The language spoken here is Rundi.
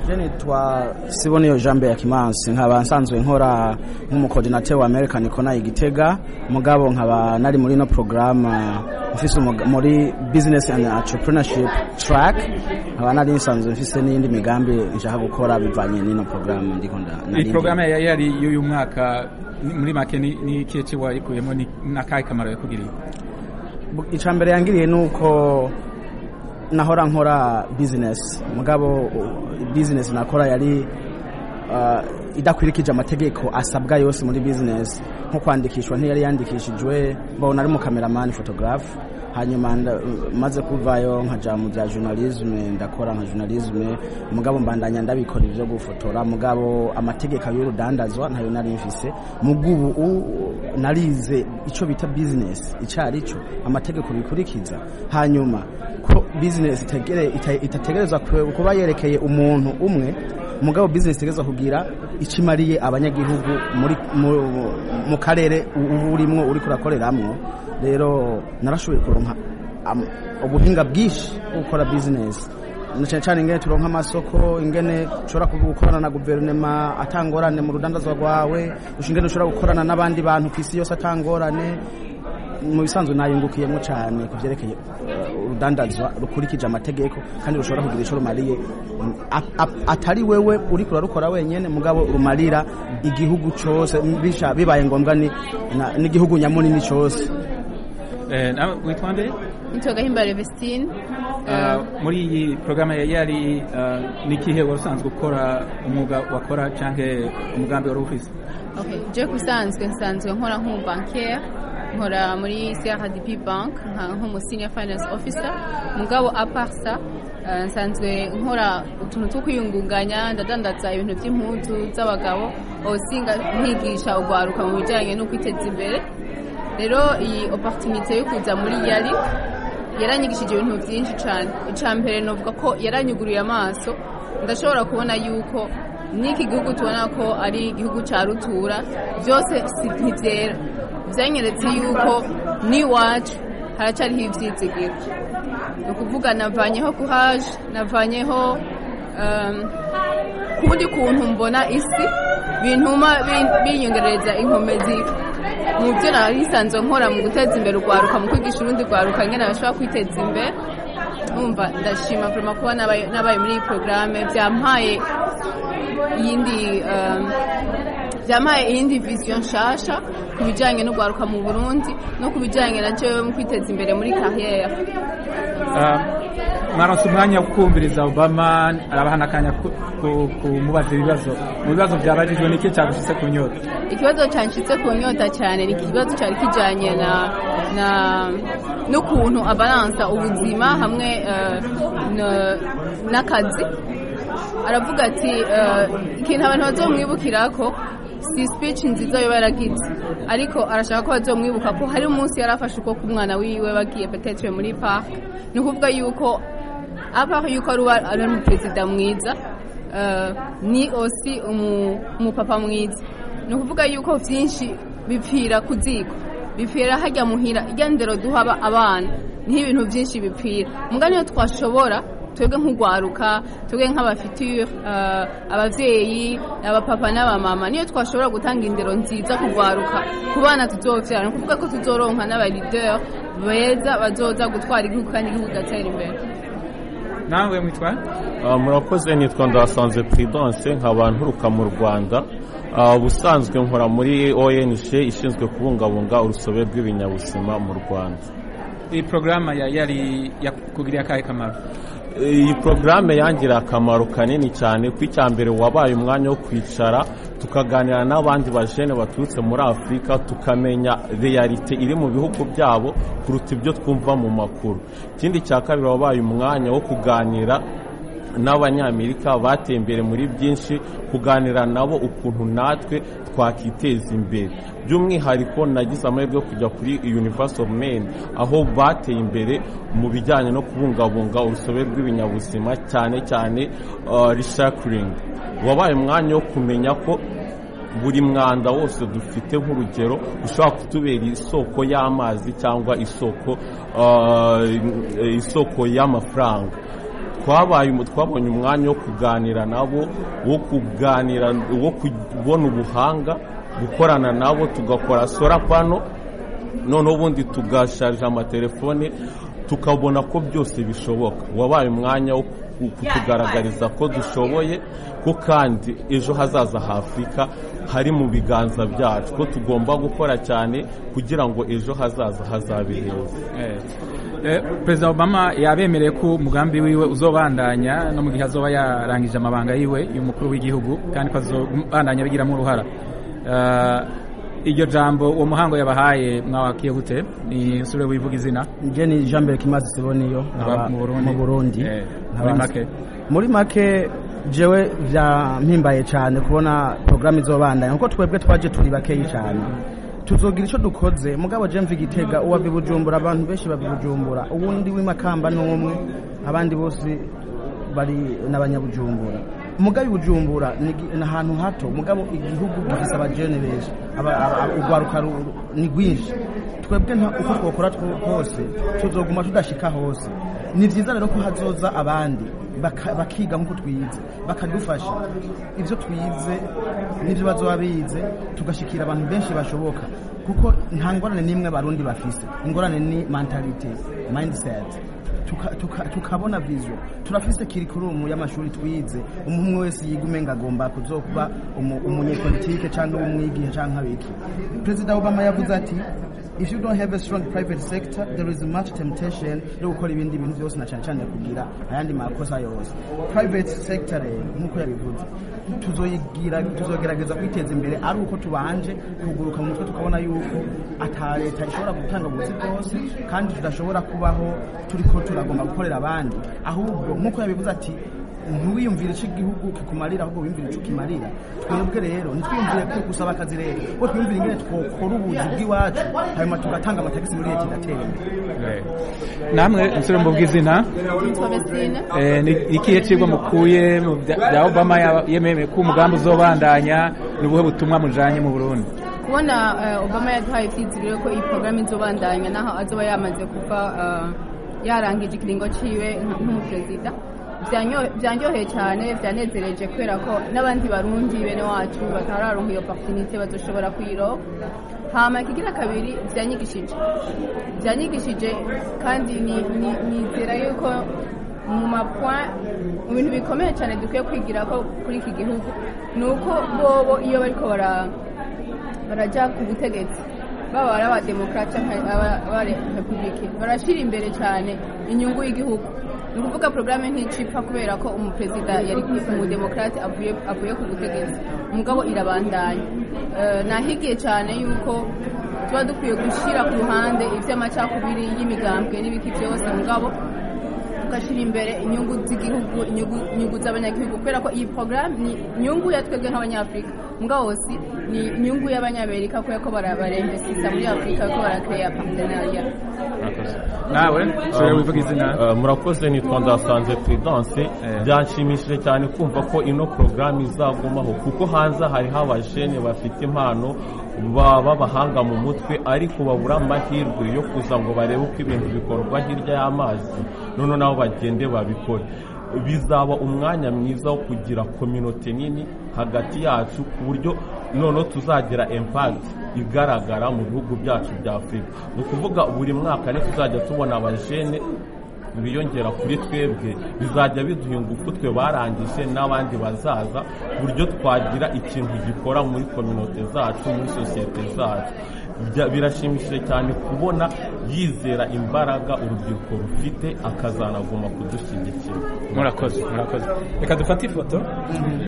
je nitwa Siboniyo Jambe ya Kimansi nkaba nsanzwe nkora nk'umukoordinateur wa American Kona Igitega mugabo nkaba nari muri no programme mfise muri business and entrepreneurship track nkaba nari nsanzwe mfise n'indi migambi nshaka gukora bivanye n'ino programme ndiko nda iyi programme yari y'uyu mwaka muri make ni ikihe cyo wayikuyemo ni nakahe kamaro yakugiriye icya mbere yangiriye ni uko nahora nkora business mugabo business nakora yari idakwirikije amategeko asabwa yose muri business nko kwandikishwa ntiyari yandikishijwe mbona ari mu kameramani photographe hanyuma maze kuvayo nkaja mu bya journalisme ndakora nka journalisme mugabo mbandanya ndabikora ivyo gufotora mugabo amategeko y'urudandazwa ntayo nari mfise mugubu narize ico bita business icari cyo amategeko bikurikiza hanyuma ko business itategerezwa kuba yerekeye umuntu umwe mugabo business itegerezwa kugira ikimariye abanyagihugu muri mu karere uburimwo uri kurakoreramwo rero narashoboye kuronka ubuhinga bwinshi bwo gukora business cyane cyane ingene turonka amasoko ingene ushobora gukorana na guverinoma atangorane mu rudandazwa rwawe ingene ushobora gukorana n'abandi bantu ku isi yose atangorane mu bisanzwe nayungukiyemo cyane ku byerekeye urudandazwa rukurikije amategeko kandi rushobora kugira icyo rumariye atari wewe uri kurarukora wenyine mugabo rumarira igihugu cyose bibaye ngombwa n'igihugu nyamunini cyose witwa nde nitwa gahimbare vestine muri iyi porogaramu yari ni ikihe wari usanzwe ukora umwuga wakora cyangwa umugambi wari ufise je kusanzwe nsanzwe nkora nk'umubankere nkora muri CRDP bank nk'umu senior finance officer mugabo aparsa nsanzwe nkora utuntu two kwiyungunganya ndadandaza ibintu by'impuzu z'abagabo osinga nkigisha ugwaruka mu bijyanye no kwiteza imbere rero iyi opportunité yo kuza muri yari yaranyigishije ibintu byinshi cyane icya mbere novuga ko yaranyuguriye amaso ndashobora kubona yuko n'iki gihugu tubona ko ari igihugu cya rutura byose ntibyera byanyeretse yuko n'iwacu haracyariho ibyizigiro ni ukuvuga navanyeho kuhaje navanyeho kundi kuntu mbona isi bintuma binyongereza inkomezi mu byo narisanzwe nkora mu guteza imbere urwaruka mu kwigisha urundi rwaruka nyine bashobora kwiteza imbere numva ndashima vuba kuba nabaye muri iyi porogaramu byampaye iyindi byampaye iyindi viziyo nshasha ku bijyanye no guharuka mu burundi no ku bijyanye na cyo mu kwiteza imbere muri kariyeri mwaronse umwanya wo kumviriza obama arabaha n'akanya kumubaza ibibazo mu bibazo byabajijwe ni iki cyagushyitse ku nyota ikibazo cyanshitse ku nyota cyane ni ikibazo cyari kijyanye na na n'ukuntu abaransa ubuzima hamwe n'akazi aravuga ati ikintu abantu bazomwibukira ko si speech nziza yo yaragize ariko arashaka ko bazomwibuka ko hari umunsi yari afashe ukuboko umwana wiwe bagiye petetre muri park ni ukuvuga yuko apart yuko ari umuperezida mwiza ni osi umupapa mwiza ni ukuvuga yuko byinshi bipfira ku ziko bipfira hajya muhira igendero duha abana niho ibintu byinshi bipfira mugani iyo twashobora twebwe nk'urwaruka twebwe nk'abafitire ababyeyi abapapa n'abamama niyo twashobora gutanga indero nziza kurwaruka ku bana tuzobyara ni ukuvuga ko tuzoronka n'abarideri beza bazoza gutwara igihugu kandi igihugu kigatera imbere nawe mwitwa murakoze nitwa ndasanze prudence nkaba nturuka mu rwanda ubusanzwe nkora muri ong ishinzwe kubungabunga urusobe rw'ibinyabuzima mu rwanda iyi porogaramu yari yakugiriye akahe kamaro iyi porogaramu yangira akamaro kanini cyane ko icya mbere wabaye umwanya wo kwicara tukaganira n'abandi bajene baturutse muri afurika tukamenya realite iri mu bihugu byabo kuruta ibyo twumva mu makuru ikindi cya kabiri wabaye umwanya wo kuganira n'abanyamerika bateye imbere muri byinshi kuganira nabo ukuntu natwe twakiteza imbere by'umwihariko nagize amahirwe yo kujya kuri University of Maine aho bateye imbere mu bijyanye no kubungabunga urusobe rw'ibinyabuzima cyane cyane recycling wabaye umwanya wo kumenya ko buri mwanda wose dufite nk'urugero ushobora kutubera isoko y'amazi cyangwa isoko isoko y'amafaranga twabaye umu- twabonye umwanya wo kuganira nabo wo kuganira wo kubona ubuhanga gukorana nabo tugakora sora pano noneho ubundi tugasharija amatelefone tukabona ko byose bishoboka wabaye umwanya wo ku- kutugaragariza ko dushoboye ko kandi ejo hazaza ha afurika hari mu biganza byacu ko tugomba gukora cyane kugira ngo ejo hazaza hazabe heza Eh, eh, perezida obama yabemereye ko umugambi wiwe uzobandanya no mu gihe azoba yarangije amabanga yiwe y'umukuru w'igihugu kandi ko azobandanya abigiramo uruhara Eh, iryo jambo uwo muhango yabahaye mwawakiye gute ni nsubire wivuga izina njye ni jean mbere kimazi siboniyo Aba nkaba mu Burundi. mu burundi Eh, Nkaba- muri make. muri make jewe byampimbaye cyane kubona porogaramu izobandanya kuko twebwe twaje turi bakeyi cyane tuzogira icyo dukoze mugabo je mva igitega uwa bibujumbura abantu benshi babibujumbura uwundi w'imakamba n'umwe abandi bose bari n'abanyabujumbura mugabo ibujumbura ni gi- ni ahantu hato mugabo igihugu gifise abajene benshi aba- aba- urwaruka ru- ni rwinshi twebwe nta uko twakora two- hose tuzoguma tudashika hose ni byiza rero ko hazoza abandi baka- bakiga nk'uko twize bakadufasha ibyo twize n'ibyo bazoba bize tugashikira abantu benshi bashoboka kuko nta ngorane n'imwe abarundi bafise ingorane ni mentalite mindset tuka- tuka- tukabona vision turafise kirikurumu y'amashuri twize umuntu umwe wese yiga umenga agomba kuzokuba umu- umunyepolitike cyangwa umwigihe cyangwa abiki perezida obama yavuze ati if you don't have a strong private sector there is much temptation yo gukora ibindi bintu byose na cyane cyane kugira ayandi makosa yose private sector rero nk'uko yabivuze tuzoyigira tuzogerageza kwiteza imbere ari uko tubanje kuguruka mu mutwe tukabona yuko ata leta ishobora gutanga ubuzi bwose kandi tudashobora kubaho turiko turagomba gukorera abandi ahubwo nk'uko yabivuze ati ntiwiyumvire icyo igihugu kikumarira ahubwo wiyumvire icyo kimarira twebwe rero ntitwiyumvire ko gusaba akazi leta kuko twiyumvire ingene twokora ubuzi bw'iwacu hanyuma tugatanga amatagisi muri leta igatera imbere Eh, namwe nsubire mvuga izina nitwa Vestine Eh, ni ikihe cigwa mukuye mu bya bya obama ya- yemeye ko umugambi uzobandanya ni ubuhe butumwa mujanye mu burundi kubona eh, obama yaduhaye icyizere ko iyi porogaramu izobandanya naho azoba yamaze kuva eh, yarangije ikiringo ciwe nk- nk'umuperezida Byanyo- byanyoheye cyane byanezereje kubera ko n'abandi barundi bene wacu batararonka iyo opportunité bazoshobora kuyironka hama ikigira kabiri byanyigishije byanyigishije kandi ni- ni- nizera yuko mu mapoint mu bintu bikomeye cyane dukwiye kwigira ko kuri iki gihugu ni uko bobo iyo bariko bara barajya ku butegetsi baba ari abademokarate cyangwa aba- abarepublike barashyira imbere cyane inyungu y'igihugu ni ukuvuga porogaramu nticipfa kubera ko umuperezida yari umudemokarate avuye avuye ku butegetsi umugabo irabandanya Eh, nahigiye cyane yuko tuba dukwiye gushyira ku ruhande iby'amacakubiri y'imigambwe n'ibiki byose mugabo tugashyira imbere inyungu z'igihugu inyungu inyungu z'abanyagihugu kubera ko iyi porogaramu ni inyungu ya twebwe nk'abanyafurika mugabo si ni inyungu y'abanyamerika kubera ko baremvesisa muri afurika ko barakeya partenariat nawe nsubire wivuga izina Uh, murakoze nitwa ndasanze prudence Eh. byanshimishije cyane kumva ko ino porogaramu izagumaho kuko hanze hariho abajene bafite impano ba- b'abahanga mu mutwe ariko babura amahirwe yo kuza ngo barebe uko ibintu bikorwa hirya y'amazi none nabo bagende babikore bizaba umwanya mwiza wo kugira kominote nini hagati yacu ku buryo noneho tuzagira impact igaragara mu bihugu byacu bya afurika ni ukuvuga buri mwaka ni tuzajya tubona abajene biyongera kuri twebwe bizajya biduha ingufu twe barangije n'abandi bazaza ku buryo twagira ikintu gikora muri kominote zacu muri sosiyete zacu Bya- birashimishije cyane kubona yizera imbaraga urubyiruko rufite akazanaguma kudushyigikira murakoze murakoze reka dufate ifoto